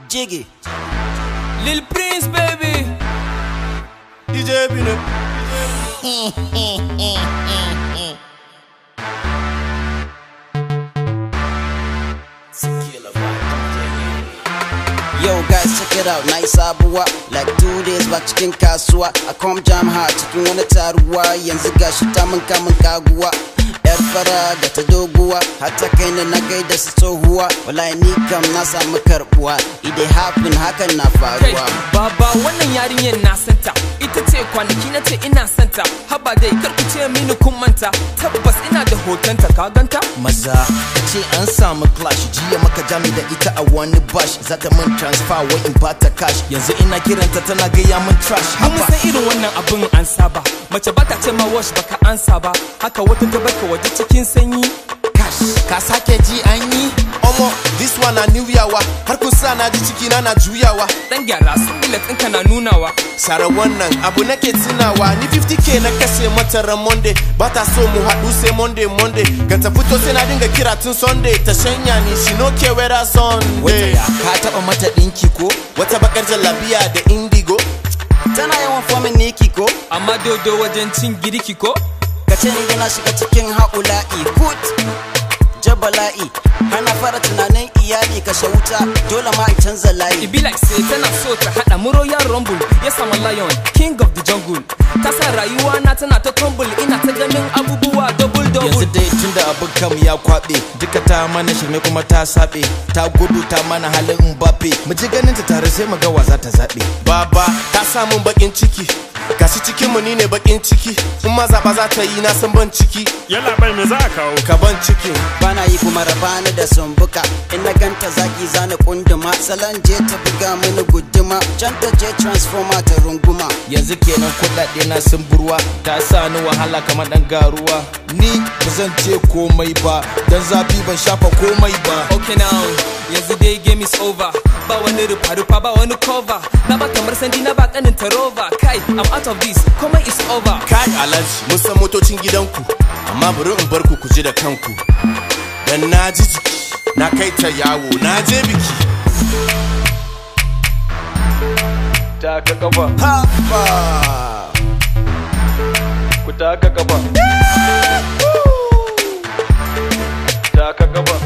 Jiggy. Lil Prince, baby. DJ Bino. Yo guys check it out, nice abuwa Like two days back cikin kasuwa I come jam hard cikin wani taruwa Yanzu gashi ta mun kamun kaguwa Yar fara da ta doguwa Hatta kai na na gaida su tsohuwa Wallahi ni kam na samu karbuwa Ide happen hakan na Kai, faruwa baba wannan yarinyar na santa. Ita ce kwanaki na ce ina santa. Haba dai kar ku ce mini kun manta. Tabbas ina da hotonta ka ganta? maza ka ce an samu clash jiya maka jami da ita a wani bash za ta min transfer wai in bata cash yanzu ina kiranta tana gaya min trash Mun haba san irin wannan abin an saba. Mace bata ce ma wash baka ansa ba. Haka wata ta baka waje cikin sanyi. cash ka sake ji an yi Omo, this one na new yawa. Har kun sa na ji ciki na na juyawa. Dan gyara su ɗinka na nunawa. Sara wannan abu nake tunawa ni 50k na kashe mata ran Monday ba ta so mu haɗu sai Monday Monday ga ta fito sai na dinga kira tun Sunday ta shanya ni she no care whether wata Sunday ya ka taba mata dinki ko wata bakar jallabiya da indigo Tana yawan fomin niki ko Amma dodo wajen cin girki ko? Ka ce ni na shiga cikin haƙula'i Kut Jabala'i Hana fara tunanin iyali kashe wuta Dole ma in canza layi It be like say tana so ta hada mu royal rumble Yes I'm a lion, king of the jungle Ta sa rayuwa na tana ta crumble Ina ta ganin abubuwa double yanzu double dai tunda abin kam ya kwabe duka ta mana shirme kuma ta sabe ta gudu ta mana halin mbappe mu ji ganin ta tare sai mu ga wa za ta zabe baba ta samun bakin ciki gashi cikin mu ni ne bakin ciki in ma zaba za ta yi na san ban ciki Yalla bai me za a kawo? ka ban cikin bana yi kuma rabani da sumbuka in na ganta zaki zana kunduma salon je ta buga mini guduma can ta je transformer ta runguma yanzu kenan kuɗaɗe na sun burwa ta sa ni wahala kamar ɗan garuwa ni ba zan ce komai ba dan zafi ban shafa komai ba Okay now, yanzu dai game is over Ba wani rufa-rufa ba wani cover Na ba kamar sandi na ba kanin rover Kai, I'm out of this, komai is over kai alhaji mun san motocin gidanku amma bari in bar ku ku ji da kanku dan na ji jiki na kai ta yawo na je biki taka kafa haba ku taka kafa taka kafa